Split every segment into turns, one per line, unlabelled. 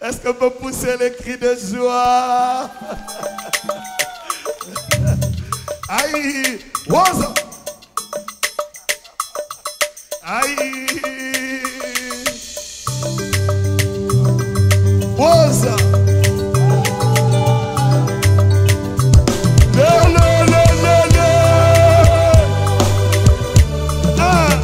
Est-ce qu'on peut pousser les cris de joie Aïe Waza Aïe Waza Le, le, le, le, le. Ah.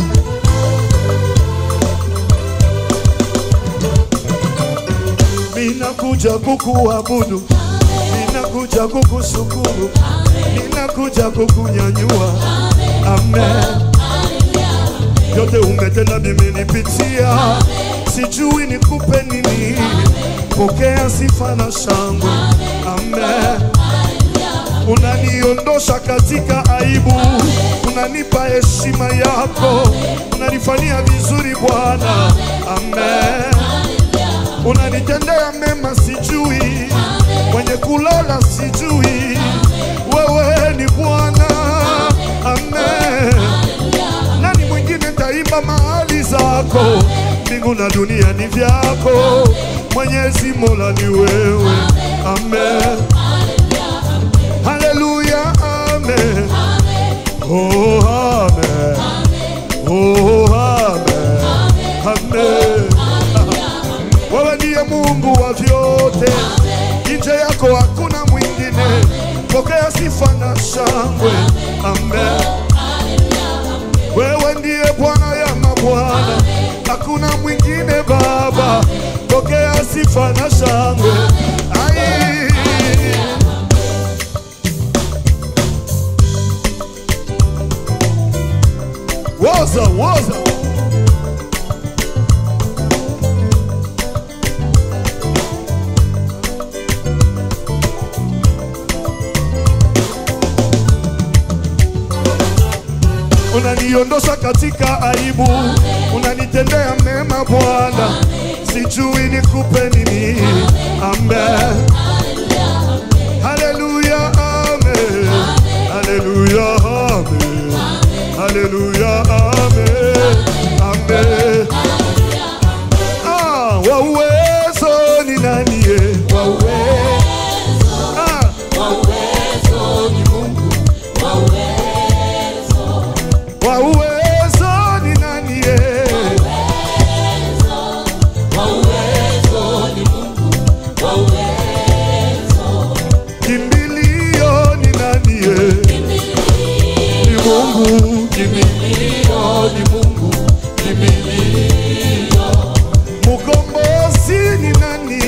Ninakuja kukuabudu, ninakuja kukushukuru, ninakuja kukunyanyua. Amen. Yote umetenda nimenipitia, sijui nikupe nini. Pokea sifa na shangwe. Amen. Unaniondosha katika aibu, unanipa heshima yako, unanifanyia vizuri Bwana. Amen unanitendea mema, sijui mwenye kulala, sijui wewe ni Bwana. Amen. Nani mwingine taimba mahali zako? Mbingu na dunia ni vyako, Mwenyezi Mola ni wewe. Amen. Haleluya, amen. Oh, amen. Oh, amen. Amen. Wewe ndiye Mungu wa vyote, nje yako hakuna mwingine. Pokea sifa na shangwe, amen. Wewe ndiye Bwana ya mabwana, hakuna mwingine Baba. Pokea sifa na shangwe. Ai. Woza, woza. unaniondosha katika aibu, unanitendea mema Bwana, sijui nikupe nini. Amen, haleluya, amen, haleluya, amen, haleluya, amen, amen. Ah, wa uwezo ni nani? ye? Wa uwezo, ah, wa uwezo ni nani? ye? Kimbilio ni nani? ye? Ni Mungu. Kimbilio ni Mungu. Kimbilio. Mkombozi ni nani?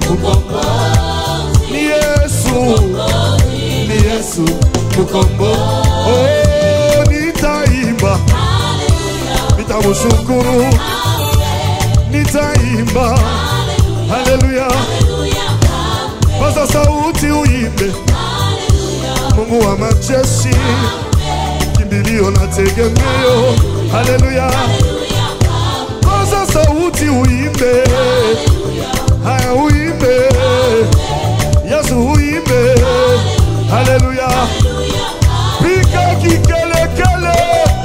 Ni Yesu. Ni Yesu. Mkombozi. Oh, nitaimba. Nitamshukuru. Nitaimba. Haleluya. Paza sauti uimbe. Mungu wa majeshi, kimbilio na tegemeo. Haleluya. Paza sauti uimbe. Haya uimbe. Yesu uimbe. Haleluya. Piga kikelekele.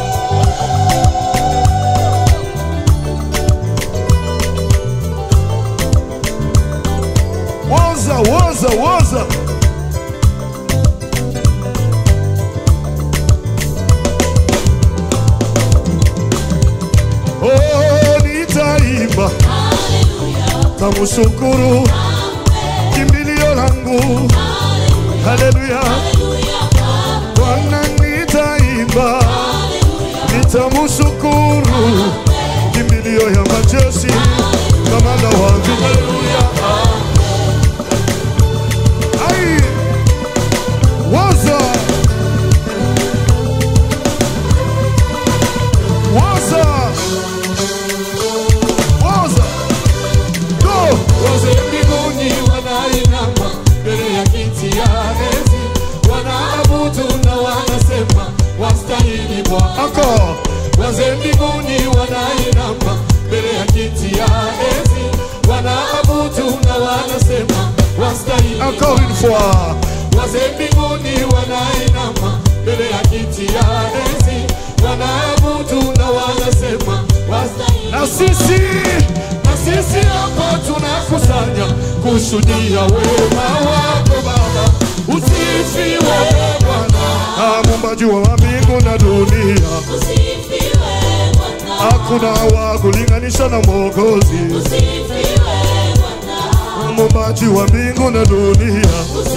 Woza, woza, woza. Oh, nitaimba tamshukuru kimbilio langu. Haleluya, Bwana nitaimba, nitamshukuru kimbilio ya majeshi, kamanda wangu. Haleluya, ai waza waza waza go
Wote mbinguni wanainama mbele ya kiti ya enzi, wanaabudu na wanasema wastahili Bwana.
encore
Wote mbinguni wanainama mbele ya kiti ya enzi, wanaabudu na wanasema wastahili
encore une fois
Wote mbinguni wanainama mbele ya kiti ya enzi, wanaabudu na wanasema wastahili
na sisi
na sisi hapa tunakusanya kushuhudia wema wako Baba. Usifiwe Bwana,
Ah, muumbaji wa mbingu na dunia, hakuna wa kulinganisha na Mwokozi. Muumbaji wa mbingu na dunia,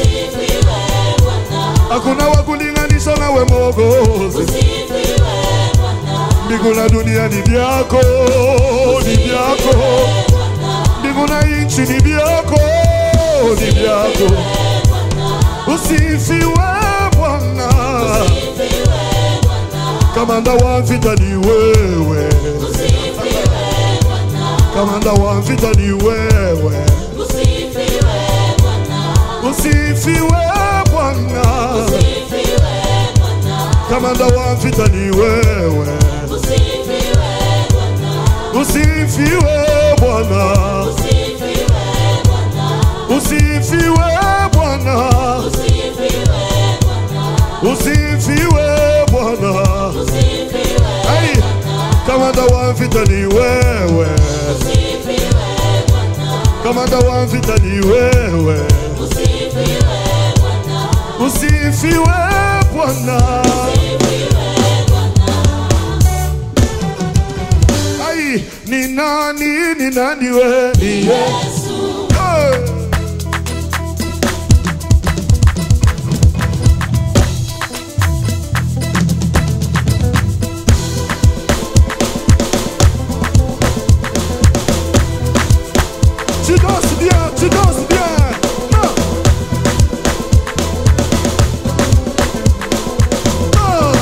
hakuna wa kulinganisha nawe Mwokozi. Mbingu na dunia ni vyako, ni vyako. Mbingu na nchi ni vyako, ni vyako. Usifiwe Bwana, kamanda wa vita ni wewe, kamanda wa vita ni wewe. Usifiwe Bwana, kamanda wa vita ni wewe. Usifiwe Bwana, usifiwe Bwana, usifiwe Bwana. Ai, kamanda wa vita ni wewe, kamanda wa vita ni wewe. Usifiwe Bwana. Ai, ni nani, ni nani we? Ni Yesu. Hey. Tu danses bien, tu danses bien. Ah. Ah.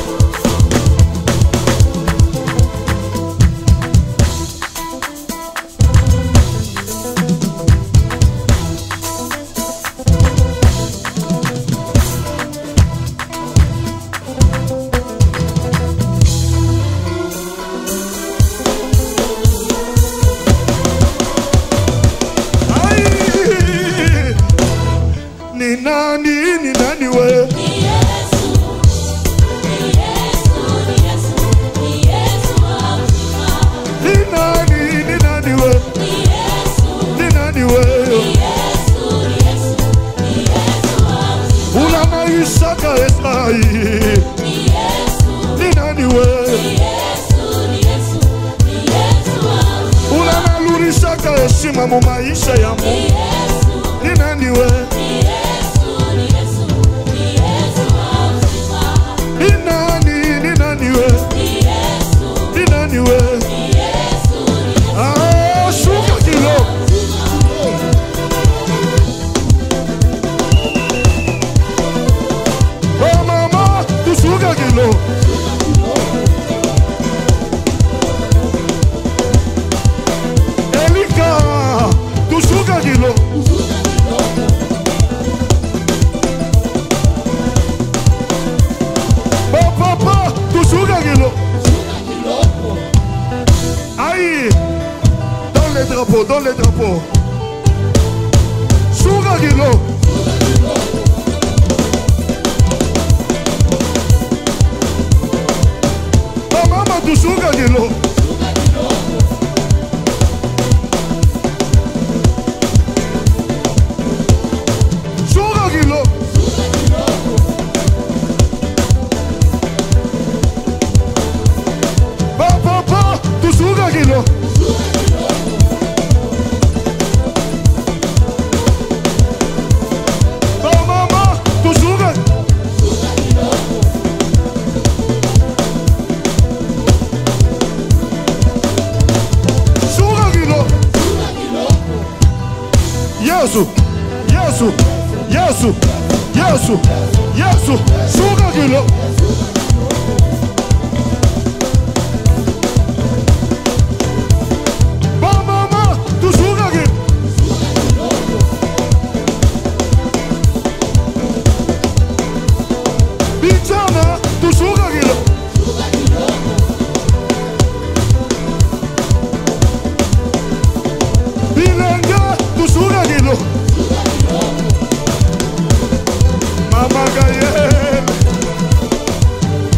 Ai! Ni nani, ni nani we? Ni nani, ni nani we? Ni nani we? Una maisha ka esai. Ni nani we? Una nalurisha ka heshima mu maisha ya Mungu. Ni nani we? Ni nani, ni nani we? Ni nani we? Ah, shuka kidogo. Oh mama, tushuka kidogo. Elika, tushuka kidogo. Papa, tushuka kidogo. Aïe, dans les drapeaux, dans les drapeaux. Shuka kidogo. Mama, tushuka kidogo. Shuka kidogo. Papa, tushuka kidogo. Mama, tushuka. Shuka kidogo. Yesu, Yesu, Yesu, Yesu, Yesu, shuka kidogo. Mama, tushuka kidogo. Vijana, tushuka kidogo. Bilenge, tushuka kidogo. Mama Gaye.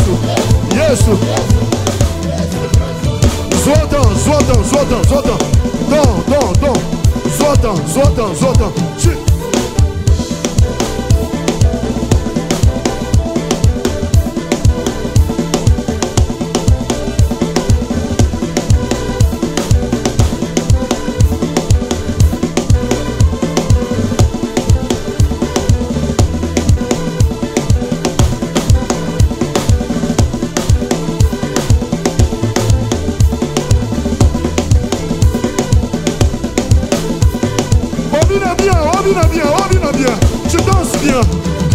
Yesu, Yesu. Zotan, zotan, zotan, zotan. Don, don, don. Zotan, zotan, zotan. Chut. Obina bien, obina bien, obina bien. Tu danses bien.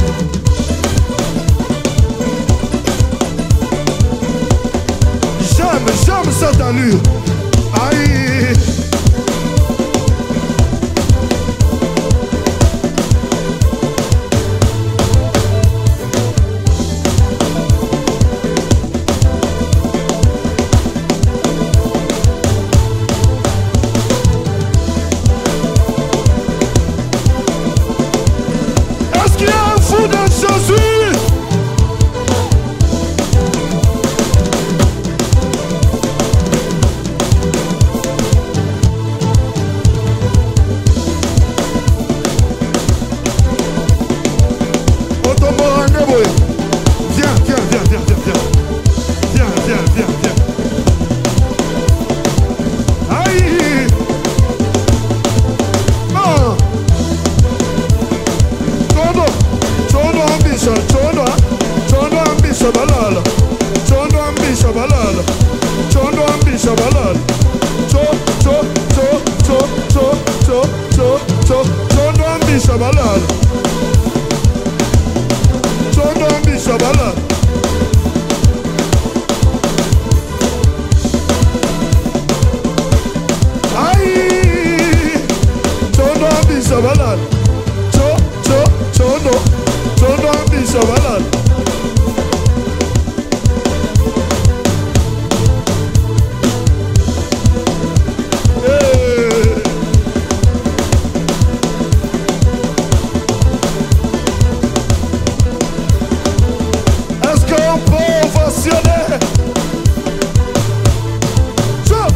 J'aime, j'aime cette allure. Aïe. Est-ce qu'il y a un fou dans Jésus Otomoranga boy. Viens, viens, viens, viens, viens, viens. Viens, viens, viens, viens. Aïe! Ah! Chondo, chondo ambisha, chondo, chondo ambisha balala, chondo ambisha balala, chondo ambisha balala, cho, cho, cho, cho, cho, cho, cho, cho, chondo ambisha balala, chondo ambisha balala. Ai, chondo ambisha balala. Cho, cho, chondo, chondo ambisha balala. Eh. Est-ce qu'on peut ovationner? Cho.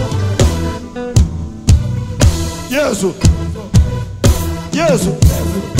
Yesu. Yesu.